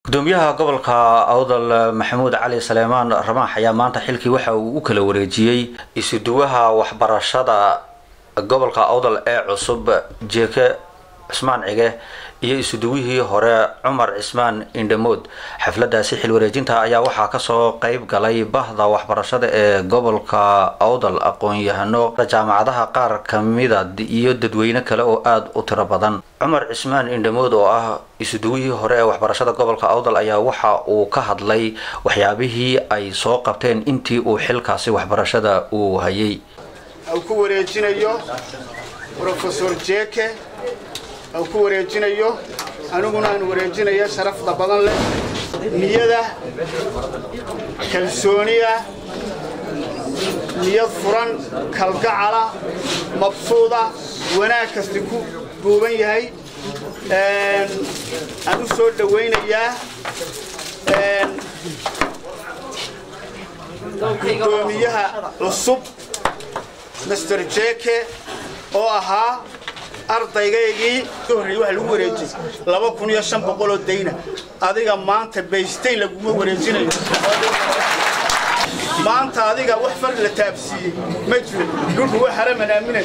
gudoomiyaha gobolka awdal maxamuud cali saleemaan ramaax ayaa maanta xilkii waxa uu u kala wareejiyey isuduwaha waxbarashada gobolka awdal ee cusub jeeke cismaan cige iyo isuduwihii hore cumar cismaan indhamood xafladaasi xil wareejinta ayaa waxaa kasoo qeyb galay bahda waxbarashada ee gobolka awdal aqoon-yahano jaamacadaha qaar kamida iyo dadweyne kale oo aada u tiro badan cumar cismaan indhamood oo ah isuduwihii hore ee waxbarashada gobolka awdal ayaa waxa uu ka hadlay waxyaabihii ay soo qabteen intii uu xilkaasi waxbarashada uu hayay ku wareejinayo rofesor jeke u ku wareejinayo aniguna aan wareejinaya sharafda badan leh niyada kalsooniya niyad furan kalgacala mabsuuda wanaag kasti ku duuban yahay aan u soo dhowaynayaa gudoomiyaha cusub master jeke oo ahaa ardaygaygii horreeyey waxa lagu wareejiyey laba kun iyo shan boqoloo dayna adiga maanta baystay laguma wareejinayo maanta adiga wax far la taabsiiyey ma jiro dhulku waa xaraman aaminay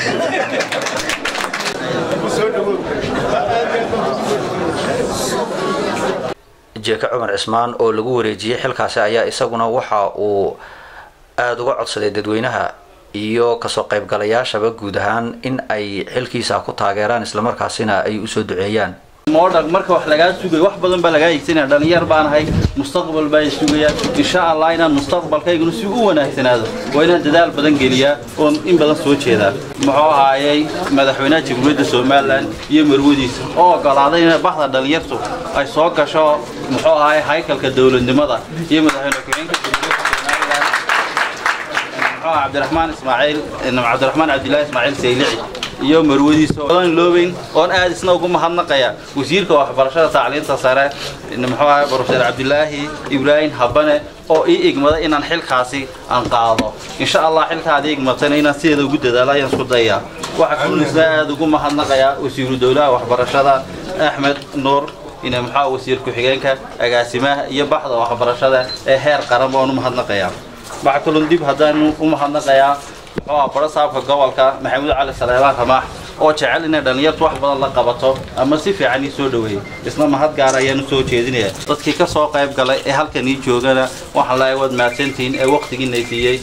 soo dhawow jeeke cumar cismaan oo lagu wareejiyey xilkaasi ayaa isaguna waxa uu aada uga codsaday dadweynaha iyo kasoo qaybgalayaashaba guud ahaan in ay xilkiisa ku taageeraan islamarkaasina ay usoo duceeyaan moodhag marka wax lagaa sugayo wax badan baa lagaa higsanaya dhallinyar baan ahay mustaqbal baa sugayaan insha allah inaan mustaqbalkayguna si u wanaagsanaado waa inaan dadaal badan geliyaa oon in badan soo jeedaa muxuu ahaayey madaxweynaha jamhuuriyadda somalilan iyo marwadiisa oo ogolaaday in baxda dhallinyartu ay soo gasho muxuu ahaayey haykalka dowladnimada iyo madaxweyne ku-xigeenka cabdiraxmaan ismaaciil cabdiraxmaan cabdillaahi ismaaciil saylici iyo marwadiisa oon loobeyn oon aad isna ugu mahadnaqaya wasiirka waxbarashada tacliinta sare muxuu ahay profeser cabdilaahi ibraahim habane oo ii igmada inaan xilkaasi aan qaado insha allah xilkaad ii igmatana inaan sideeda ugu dadaalo ayaan isku dayaa waxaa kulisna aad ugu mahadnaqaya wasiiru dowlaha waxbarashada axmed nuur ina muxuu wasiir ku-xigeenka agaasimaha iyo baxda waxbarashada ee heer qaran baan u mahadnaqayaa waxaa kaloo dib haddaanu u mahadnaqayaa muxuu ah baro saabka gobolka maxamuud cali saleebaan ramaax oo jecel inay dhallinyartu wax badan la qabato ama si fiican ii soo dhaweeyey isna mahad gaar ayaan u soo jeedinaya dadkii ka soo qayb galay ee halkan ii joogana waxaan lahay waad mahadsantihiin ee wakhtigiina siiyey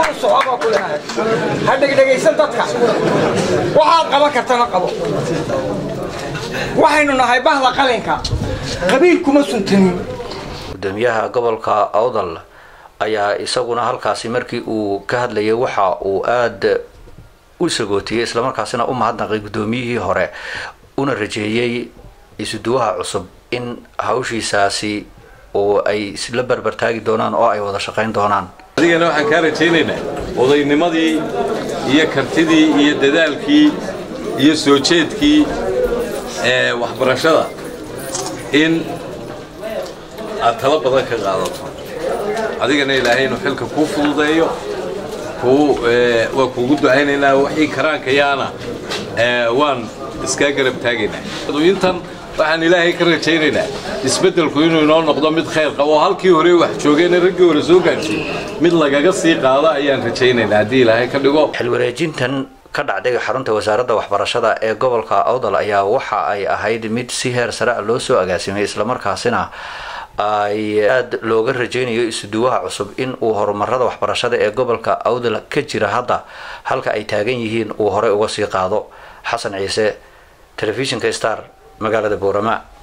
ha dhegdhegaysan dadka waxaad qaban kartana qabo waxaynu nahay bahda qalinka qabiil kuma suntanin gudoomiyaha gobolka awdal ayaa isaguna halkaasi markii uu ka hadlayay waxa uu aada u sagootiyey islamarkaasina u mahadnaqay guddoomiyihii hore una rajeeyey isuduwaha cusub in hawshiisaasi oo ay isla barbartaagi doonaan oo ay wada shaqayn doonaan adigana waxaan kaa rajaynaynaa odaynimadii iyo kartidii iyo dadaalkii iyo soo jeedkii ee waxbarashada in aad talo badan ka qaadato adigana ilaahay inuu xilka kuu fududeeyo waa kuugu ducaynaynaa wixii karaankayaana waan iskaa garab taagaynaa intan waxaan ilaahay ka rajaynaynaa isbeddelku inuu inoo noqdo mid khayr qabo halkii hore wax joogeen raggii hore soo gaadhsiy mid lagaga sii qaado ayaan rajaynaynaa haddii ilaahay ka dhigo xilwareejintan ka dhacday xarunta wasaaradda waxbarashada ee gobolka awdal ayaa waxa ay ahayd mid si heer sare a loo soo agaasimay islamarkaasina ay aada looga rajaynayo isuduwaha cusub in uu horumarada waxbarashada ee gobolka awdal ka jira hadda halka ay taagan yihiin uu horey uga sii qaado xasan ciise telefishinka star magaalada boorama